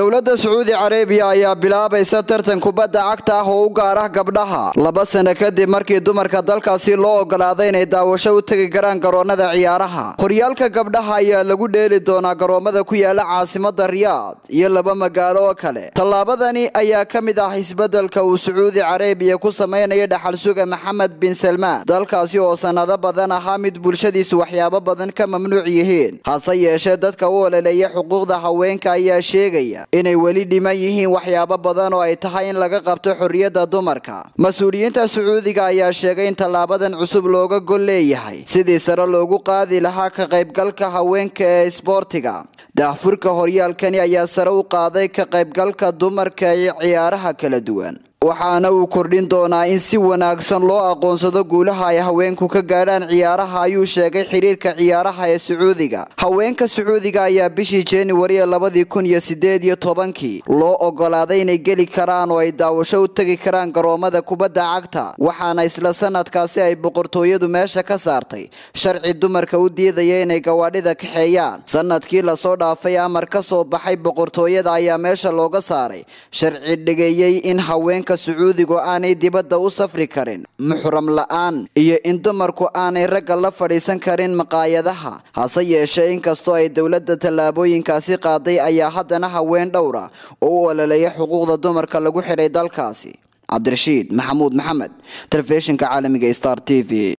dowladda sacuudi carabiya ayaa bilaabaysa tartan kubadda cagta ah oo u gaar ah gabdhaha laba sano kadib markii dumarka dalkaasi loo ogolaaday inay daawasho u tegi karaan garoonnada ciyaaraha horyaalka gabdhaha ayaa lagu dheeli doonaa garoommada ku yaala caasimada riyaad iyo laba magaalo oo kale tallaabadani ayaa ka mid ah isbeddelka uu sacuudi carabiya ku samaynayo dhaxal suga maxamed bin salmaan dalkaasi oo sannado badan ahaa mid bulshadiisu waxyaabo badan ka mamnuuc yihiin hase yeeshee dadka u ololeeya xuquuqda haweenka ayaa sheegaya inay weli dhiman yihiin waxyaabo badan oo ay tahay in laga qabto xorriyadda dumarka mas-uuliyiinta sacuudiga ayaa sheegay in tallaabadan cusub looga gol leeyahay sidii sare loogu qaadi lahaa ka qaybgalka haweenka ee isboortiga daahfurka horyaalkani ayaa sare u qaaday ka qaybgalka dumarka ee ciyaaraha kala duwan waxaana uu kordhin doonaa in si wanaagsan loo aqoonsado guulaha ay haweenku ka gaadhaan ciyaaraha ayuu sheegay xiriirka ciyaaraha ee sacuudiga haweenka sacuudiga ayaa bishii januari ee labadii kun iyo sideed iyo tobankii loo ogolaaday inay geli karaan oo ay daawasho u tegi karaan garoommada kubadda cagta waxaana isla sanadkaasi ay boqortooyadu meesha ka saartay sharci dumarka u diidaya inay gawaadhida kaxeeyaan sanadkii lasoo dhaafay amar ka soo baxay boqortooyada ayaa meesha looga saaray sharci dhigeeyey in haweenka sacuudigu aanay dibadda u safri karin muxram la-aan iyo in dumarku aanay ragga la fadhiisan karin maqaayadaha hase yeeshee inkastoo ay dowladda tallaabooyinkaasi qaaday ayaa haddana haween dhowra oo u ololeeya xuquuqda dumarka lagu xidhay dalkaasi cabdirashiid maxamuud maxamed telefishinka caalamiga star t v